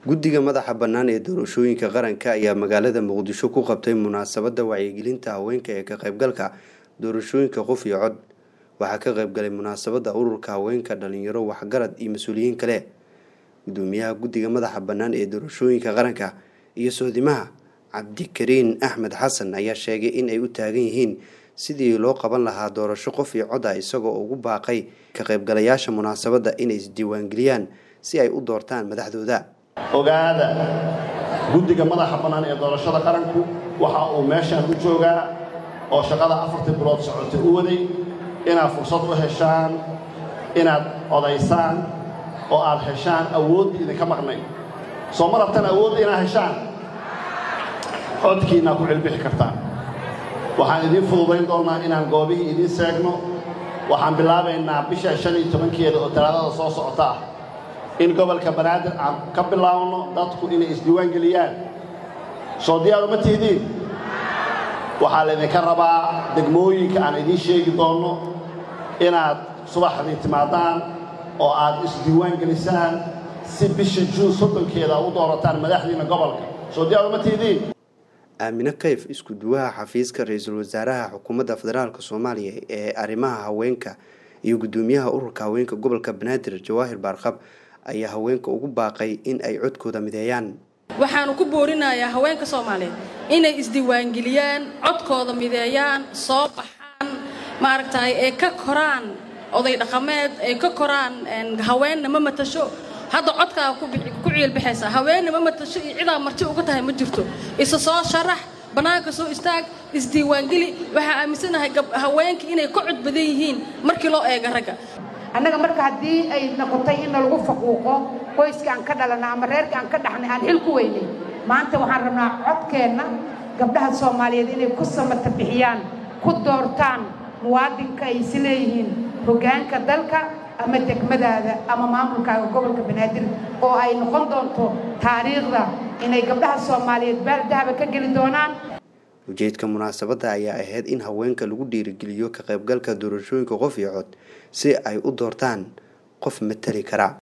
guddiga madaxa bannaan ee doorashooyinka qaranka ayaa magaalada muqdisho ku qabtay munaasabadda wacyigelinta haweenka ee ka qaybgalka doorashooyinka qof iyo cod waxaa ka qaybgalay munaasabadda ururka haweenka dhalinyaro waxgarad iyo mas-uuliyiin kale gudoomiyaha guddiga madaxa bannaan ee doorashooyinka qaranka iyo soodimaha cabdikariin axmed xasan ayaa sheegay in ay u taagan yihiin sidii loo qaban lahaa doorasho qof iyo cod ah isagoo ugu baaqay ka qaybgalayaasha munaasabadda inay isdiiwaangeliyaan si ay u doortaan madaxdooda ogaada guddiga madaxa bannaan ee doorashada qaranku waxa uu meeshaan u joogaa oo shaqada afartii bilood socotay u waday inaad fursad u heshaan inaad odaysaan oo aad heshaan awooddii idinka maqnay soo ma rabtaan awoodda inaad heshaan codkiinaa ku cilbixi kartaan waxaan idiin fududayn doonnaa inaan goobihii idiin seegno waxaan bilaabaynaa bisha shan iyo tobankeeda oo talaadada soo socota ah in gobolka banaadir aan ka bilaabno dadku inay isdiiwaan geliyaan soo diyaar uma tihidiin waxaa laydinka rabaa degmooyinka aan idiin sheegi doonno inaad subaxdii timaadaan oo aad isdiiwaan gelisaan si bisha juun soddonkeeda u doorataan madaxdiinna gobolka soo diyaar uma tihidiin aamine kayf isku duwaha xafiiska ra-iisul wasaaraha xukuumadda federaalk soomaaliya ee arrimaha haweenka iyo guddoomiyaha ururka haweenka gobolka banaadir jawaahir baarqab ayaa haweenka ugu baaqay in ay codkooda mideeyaan waxaanu ku boorinayaa haweenka soomaaliyeed inay isdiiwaangeliyaan codkooda mideeyaan soo baxaan maaragtay ee ka koraan oday dhaqameed ee ka koraan haweenna ma matasho hadda codkaa ku ciilbaxaysa haweenna ma matasho iyo cidaa marti uga tahay ma jirto isa soo sharax bannaanka soo istaag isdiiwaangeli waxaa aaminsanahay haweenka inay ka cod badan yihiin markii loo eega ragga annaga marka haddii ay noqotay in lagu faquuqo qoyska aan ka dhalana ama reerka aan ka dhaxnay aan xil ku weynay maanta waxaan rabnaa codkeenna gabdhaha soomaaliyeed inay ku samata bixiyaan ku doortaan muwaadinka ay is leeyihiin hoggaanka dalka ama degmadaada ama maamulkaaga gobolka banaadir oo ay noqon doonto taariikhda inay gabdhaha soomaaliyeed baaldahaba ka geli doonaan ujeedka munaasabadda ayaa ahayd in haweenka lagu dhiirigeliyo ka qaybgalka doorashooyinka qof iyo cod si ay u doortaan qof matali kara